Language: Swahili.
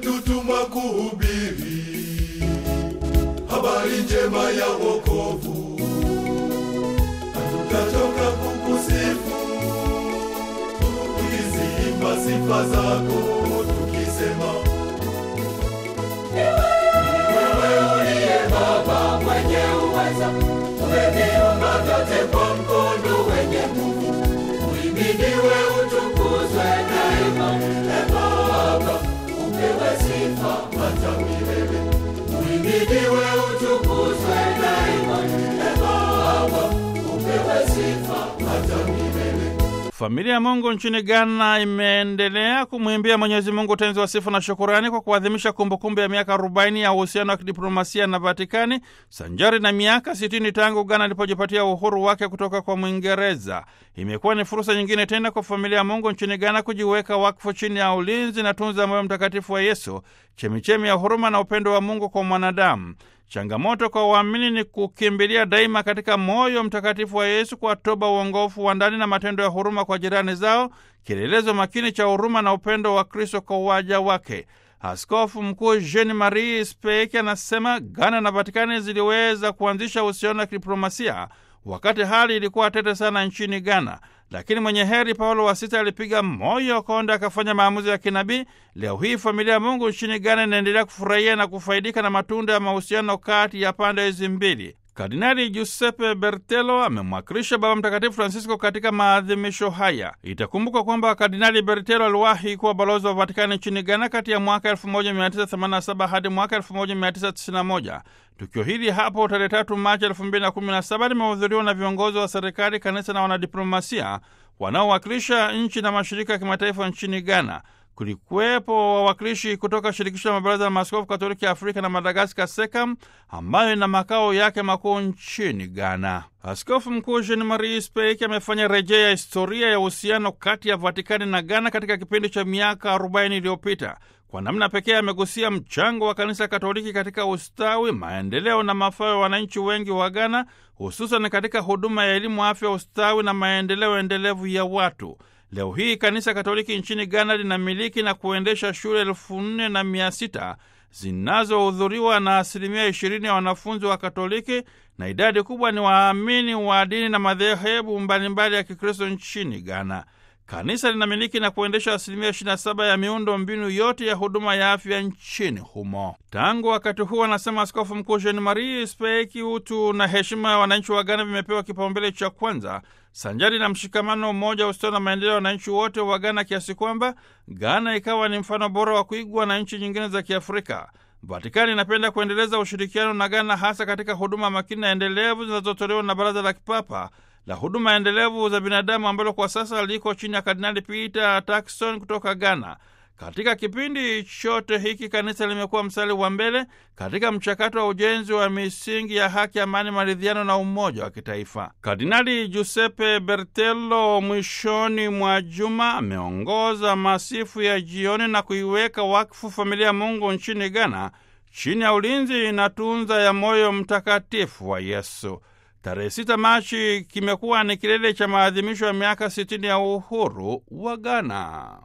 umetutumwa kuhubiri habari njema ya wokovu, hatutachoka kukusifu tukiziimba sifa zako tukisema, wewe uliye Baba mwenye uweza, umeviumba vyote kwa mkono wenye nguvu. Uhimidiwe, utukuzwe daima, e Baba, upewe sifa hata milele. Uhimidiwe, utukuzwe daima, e Baba, upewe sifa hata milele. Familia ya Mungu nchini Ghana imeendelea kumwimbia Mwenyezi Mungu utenzi wa sifa na shukurani kwa kuadhimisha kumbukumbu ya miaka 40 ya uhusiano wa kidiplomasia na Vatikani sanjari na miaka 60 tangu Ghana ilipojipatia uhuru wake kutoka kwa Mwingereza. Imekuwa ni fursa nyingine tena kwa familia ya Mungu nchini Ghana kujiweka wakfu chini ya ulinzi na tunza moyo mtakatifu wa Yesu, chemichemi ya huruma na upendo wa Mungu kwa mwanadamu. Changamoto kwa waamini ni kukimbilia daima katika moyo mtakatifu wa Yesu kwa toba, uongofu wa ndani na matendo ya huruma kwa jirani zao, kielelezo makini cha huruma na upendo wa Kristo kwa waja wake. Askofu Mkuu Jean Marie Speki anasema Ghana na Vatikani ziliweza kuanzisha uhusiano wa kidiplomasia wakati hali ilikuwa tete sana nchini Ghana, lakini mwenye heri Paulo wa Sita alipiga moyo konde, akafanya maamuzi ya kinabii. Leo hii familia ya Mungu nchini Ghana inaendelea kufurahia na kufaidika na matunda ya mahusiano kati ya pande hizi mbili. Kardinali Giuseppe Bertelo amemwakilisha Baba Mtakatifu Francisco katika maadhimisho haya. Itakumbukwa kwamba Kardinali Bertelo aliwahi kuwa balozi wa Vatikani nchini Ghana kati ya mwaka 1987 hadi mwaka 1991. Tukio hili hapo tarehe tatu Machi 2017 limehudhuriwa na viongozi wa serikali, kanisa na wanadiplomasia wanaowakilisha nchi na mashirika ya kimataifa nchini Ghana. Kulikuwepo wawakilishi kutoka shirikisho la mabaraza ya maaskofu katoliki ya Afrika na Madagaskar, SEKAM, ambayo ina makao yake makuu nchini Ghana. Askofu Mkuu Jean Marie Speik amefanya rejea ya historia ya uhusiano kati ya Vatikani na Ghana katika kipindi cha miaka 40 iliyopita. Kwa namna pekee amegusia mchango wa kanisa Katoliki katika ustawi, maendeleo na mafao ya wananchi wengi wa Ghana, hususan katika huduma ya elimu, afya, ustawi na maendeleo endelevu ya watu. Leo hii kanisa Katoliki nchini Ghana linamiliki na kuendesha shule elfu nne na mia sita zinazohudhuriwa na asilimia ishirini ya wanafunzi wa Katoliki na idadi kubwa ni waamini wa dini na madhehebu mbalimbali ya Kikristo nchini Ghana. Kanisa linamiliki na kuendesha asilimia 27 ya miundo mbinu yote ya huduma ya afya nchini humo. Tangu wakati huo, anasema Askofu Mkuu Jean Marie Speki, utu na heshima ya wananchi wa Ghana vimepewa kipaumbele cha kwanza, sanjari na mshikamano, umoja, ustawi na maendeleo ya wananchi wote wa Ghana, kiasi kwamba Ghana ikawa ni mfano bora wa kuigwa na nchi nyingine za Kiafrika. Vatikani inapenda kuendeleza ushirikiano na Ghana, hasa katika huduma makini na endelevu zinazotolewa na Baraza la Kipapa la huduma endelevu za binadamu ambalo kwa sasa liko chini ya Kardinali Peter Turkson kutoka Ghana. Katika kipindi chote hiki kanisa limekuwa mstari wa mbele katika mchakato wa ujenzi wa misingi ya haki, amani, maridhiano na umoja wa kitaifa. Kardinali Giuseppe Bertelo mwishoni mwa juma ameongoza masifu ya jioni na kuiweka wakfu familia ya Mungu nchini Ghana chini ya ulinzi na tunza ya moyo mtakatifu wa Yesu. Tarehe 6 Machi kimekuwa ni kilele cha maadhimisho ya miaka 60 ya uhuru wa Ghana.